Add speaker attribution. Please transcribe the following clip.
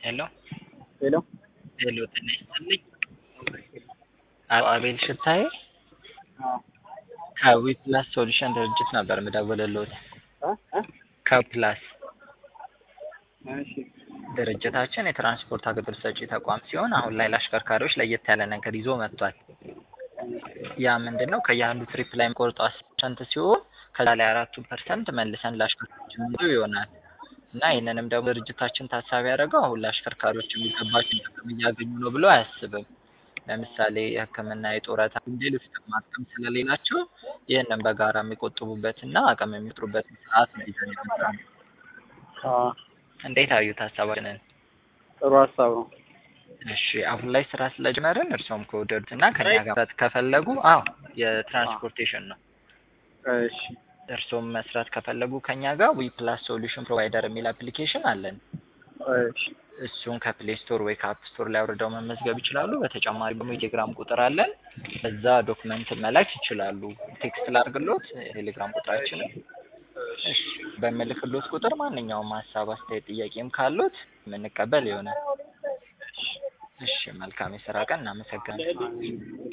Speaker 1: ሄሎ
Speaker 2: ሄሎ
Speaker 1: ሄሎ ጤና ይስጥልኝ። አቶ አቤል ሽታዬ
Speaker 2: አዎ
Speaker 1: ከዊፕላስ ሶሉሽን ድርጅት ነበር የምደውልልዎት።
Speaker 2: እ እ
Speaker 1: ከዊፕላስ
Speaker 2: እሺ
Speaker 1: ድርጅታችን የትራንስፖርት አገልግሎት ሰጪ ተቋም ሲሆን አሁን ላይ ለአሽከርካሪዎች ለየት ያለ ነገር ይዞ መጥቷል። ያ ምንድን ነው? ከየአንዱ ትሪፕ ላይ የሚቆርጠው አስር ፐርሰንት ሲሆን ከዛ ላይ አራቱን ፐርሰንት መልሰን ለአሽከርካሪዎች የምንይዘው ይሆናል እና ይህንንም ደግሞ ድርጅታችን ታሳቢ ያደረገው አሁን ለአሽከርካሪዎች የሚገባቸውን ጥቅም እያገኙ ነው ብሎ አያስብም። ለምሳሌ የሕክምና፣ የጡረታ፣ ሌሎች ጥቅማ ጥቅም ስለሌላቸው ይህንን በጋራ የሚቆጥቡበትና አቅም የሚጥሩበትን ስርዓት ነው ይዘን የመጣነው።
Speaker 2: አዎ
Speaker 1: እንዴት አዩት ሀሳባችንን?
Speaker 2: ጥሩ ሀሳብ ነው።
Speaker 1: እሺ አሁን ላይ ስራ ስለጀመርን እርስዎም ከወደዱት እና ከኛ ጋር መስራት ከፈለጉ አዎ የትራንስፖርቴሽን ነው።
Speaker 2: እሺ
Speaker 1: እርስዎም መስራት ከፈለጉ ከኛ ጋር ዊ ፕላስ ሶሉሽን ፕሮቫይደር የሚል አፕሊኬሽን አለን።
Speaker 2: እሺ
Speaker 1: እሱን ከፕሌይ ስቶር ወይ ከአፕ ስቶር ላይ አውርደው መመዝገብ ይችላሉ። በተጨማሪ ደግሞ የቴሌግራም ቁጥር አለን። እዛ ዶክመንት መላክ ይችላሉ። ቴክስት ላድርግሎት የቴሌግራም ቁጥራችንን። እሺ በምልክሎት ቁጥር ማንኛውም ሀሳብ፣ አስተያየት፣ ጥያቄም ካሉት የምንቀበል ይሆናል። እሺ መልካም የስራ ቀን። እናመሰግናለን።